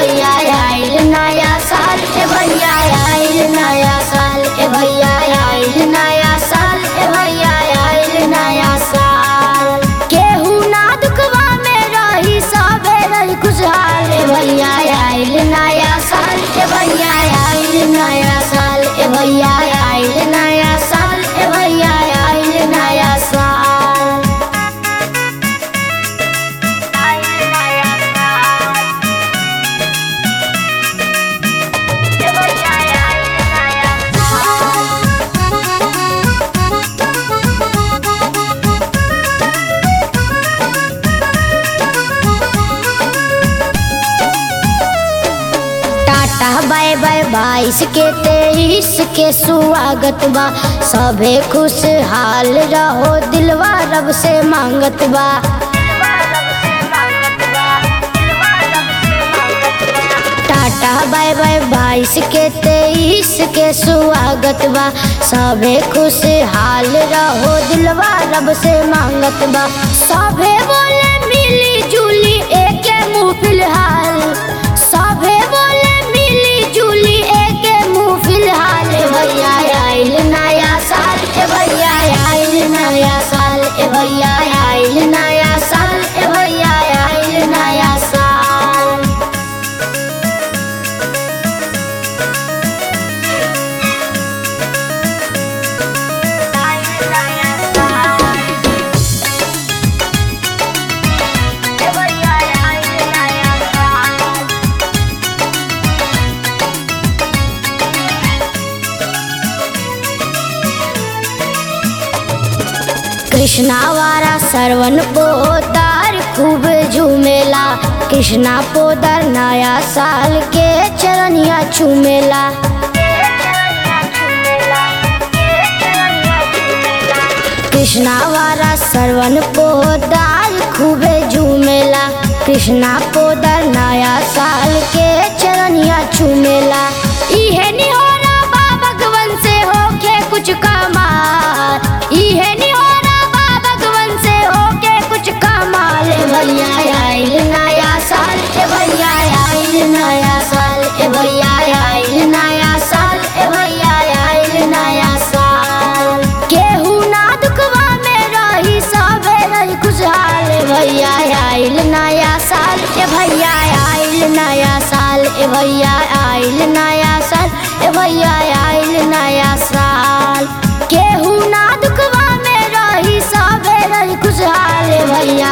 भैया आइल नया साल ए भैया आइल नया साल ए भैया आइल नया साल ए भैया आइल नया साल केहू ना दुखवा में रही सबे रही खुशहाल ए भैया आइल नया साल ए भैया आइल नया साल ए भैया आइल नया साल ए भैया आइल नया साल टाटा बाय बाय बाईस के तेईस के स्वागत बा सभे खुशहाल रहो दिलवा रब से मांगत बा टाटा बाय बाय बाईस के तेईस के स्वागत बा सभे खुशहाल रहो दिलवा रब से मांगत बा सभे बोले मिली जुली एके मुँह फिलहाल सभे बोले मिली जुली एके मुँह फिलहाल ए भैया आइल नया साल ए भैया आइल नया साल ए भैया आइल नया साल ए भैया आइल नया साल कृष्णा वारा सरवन पोदार खूब झूमेला कृष्णा पोदार नया साल के चरनिया चूमेला कृष्णा वारा सरवन पोदार खूबे झूमेला कृष्णा पोदार नया साल के चरनिया चूमेला इहे निहोरा बा भगवन से होके कुछ कमाल इहे निहोरा बा भगवन से होके कुछ कमाल ए भैया आइल नया साल ए भैया आइल नया साल ए भैया आइल नया साल ए भैया आइल नया साल केहू ना दुखवा में रही सबे रही खुशहाल ए भैया आइल नया साल ए भैया आइल नया साल ए भैया आइल नया साल ए भैया आइल नया साल केहू ना दुखवा में रही सबे रही खुशहाल ए भैया